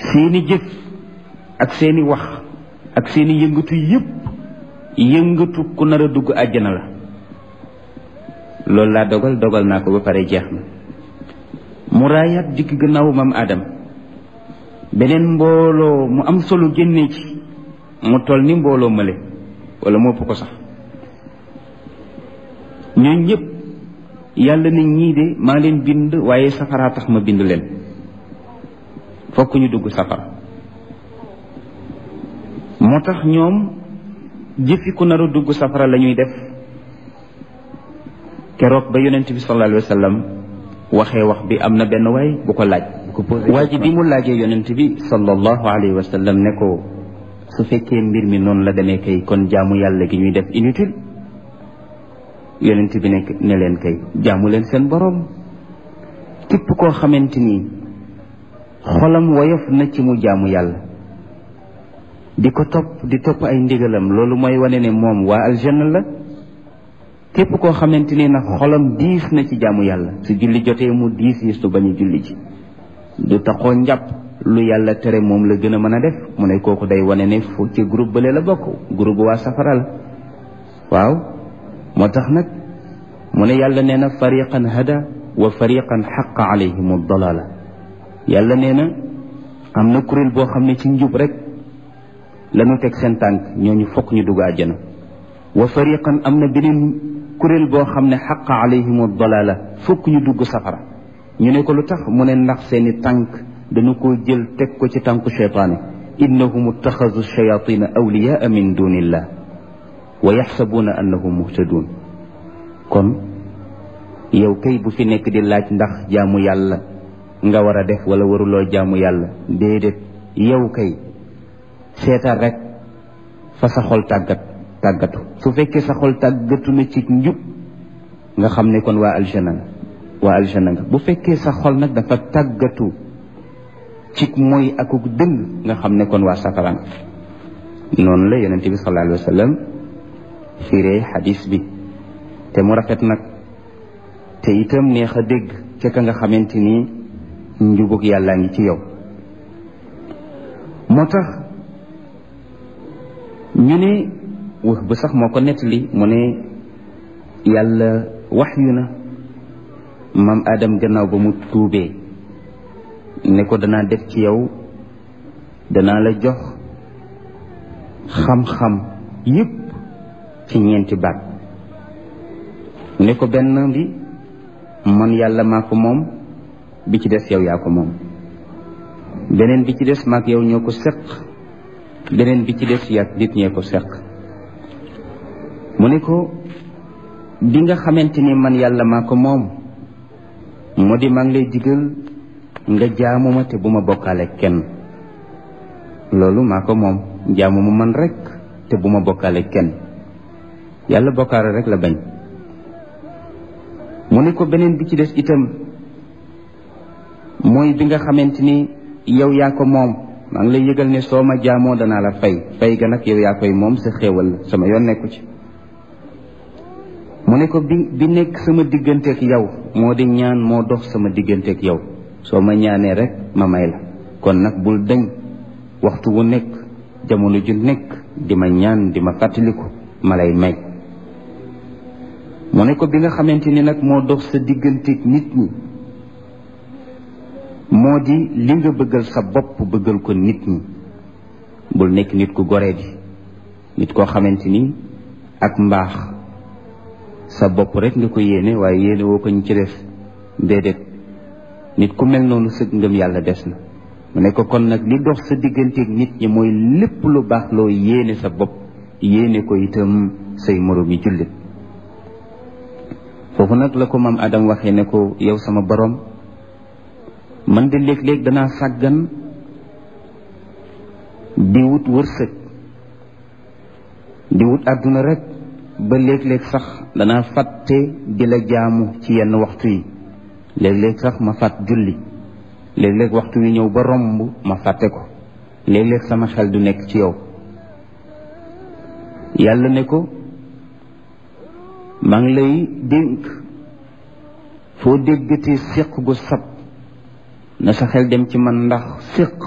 seeni jëf ak seeni wax ak seeni yëngatu yépp yëngatu ku nar a dugg àjjana la loolu laa dogal dogal naa ko ba pare jeex na mu raayaat dikk gannaaw maam Adam beneen mbooloo mu am solo génnee ci mu toll ni mbooloo mële wala mu ëpp ko sax ñooñ ñëpp yàlla ne ñii de maa leen bind waaye safaraa tax ma bind leen fokk ñu dugg safara moo tax ñoom jëfi ku nar a dugg safara la ñuy def keroog ba yonent bi sallallahu alayhi wa sallam waxee wax bi am na benn waay bu ko laaj waa ji bi mu laajee yonent bi sallallahu alayhi wa sallam ne ko su fekkee mbir mi noonu la demee kay kon jaamu yàlla gi ñuy def inutile yonent bi ne ne leen kay jaamu leen seen boroom képp koo xamante ni xolam woyof na ci mu jaamu yàlla di ko topp di topp ay ndigalam loolu mooy wane ne moom waa aljanna la képp koo xamante ni nag xolam diis na ci jaamu yàlla su julli jotee mu diis yi su bañ a julli ji du taxoo njàpp lu yàlla tere moom la gën a mën a def mu ne kooku day wane ne fu ci groupe bële la bokk groupe waa safara la waaw moo tax nag mu ne yàlla nee na fariqan hada wa fariqan xaqa alayhim dalala yàlla nee na am na kuréel boo xam ne ci njub rek lañu teg seen tànk ñooñu fokk ñu dugg àjjana wa fariqan am na beneen kuréel boo xam ne xaqa alayhim dalala fokk ñu dugg safara ñu ne ko lu tax mu ne ndax seeni tànk dañu ko jël teg ko ci tànku cheytaane innahum ittaxasu shayatina awliyaa min dunillah wa yaxsabuuna annahum muhtadun kon yow kay bu fi nekk di laaj ndax jaamu yàlla nga war a def wala waruloo jaamu yàlla déedéet yow kay seetal rek fa sa xol tàggat tàggatu su fekkee sa xol tàggatu na ci njub nga xam ne kon waa aljana nga waa aljana nga bu fekkee sa xol nag dafa tàggatu ci mooy akuk dëng nga xam ne kon waa safara nga noonu la yonente bi sallallahu alayhi wa sallam firee xadis bi te mu rafet nag te itam neex a dégg ca ka nga xamante ni njubug yàllaa ngi ci yow moo tax ñu ne wax bu sax moo ko nettali mu ne yàlla wax yu na maam Adam gannaaw ba mu tuubee ne ko danaa def ci yow danaa la jox xam-xam yépp ci ñeenti baat ne ko benn bi man yàlla maa ko moom bi ci des yow yaa ko moom beneen bi ci des maak yow ñoo ko seq beneen bi ci des yaag nit ñee ko seq mu ne ko bi nga xamante ni man yàlla maa ko moom moo di maa ngi lay digal nga jaamu ma te bu ma bokkaale kenn loolu maa ko moom jaamu ma man rek te bu ma bokkaale kenn yàlla bokkaale rek la bañ mu ne ko beneen bi ci des itam mooy bi nga xamante ni yow yaa ko moom maa ngi lay yëgal ne soo ma jaamoo danaa la fay fay ga nag yow yaa koy moom sa xéewal la sama yoon nekku ci mu ne ko bi bi nekk sama digganteeg yow moo di ñaan moo dox sama digganteeg yow soo ma ñaanee rek ma may la kon nag bul dañ waxtu wu nekk jamono ju nekk di ma ñaan di ma fàttaliku ma lay may mu ne ko bi nga xamante ni nag moo dox sa digganteeg nit ñi moo di li nga bëggal sa bopp bëggal ko nit ñi bul nekk nit ku goree di nit koo xamante ni ak mbaax sa bopp rek nga ko yéene waaye yéene woo ko ñu ci def déedéet nit ku mel noonu sëg ngëm yàlla des na mu ne ko kon nag li dox sa digganteeg nit ñi mooy lépp lu baax loo yéene sa bopp yéene ko itam say moroom yi jullit foofu nag la ko maam Adam waxee ne ko yow sama borom man de léeg-léeg danaa sàggan di wut wërsëg di wut àdduna rek ba léeg-léeg sax danaa fàtte di la jaamu ci yenn waxtu yi léeg-léeg sax ma fàtt julli léeg-léeg waxtu wi ñëw ba romb ma fàtte ko léeg-léeg sama xel du nekk ci yow yàlla ne ko maa ngi lay dénk foo déggatee séq gu sab na sa xel dem ci man ndax séq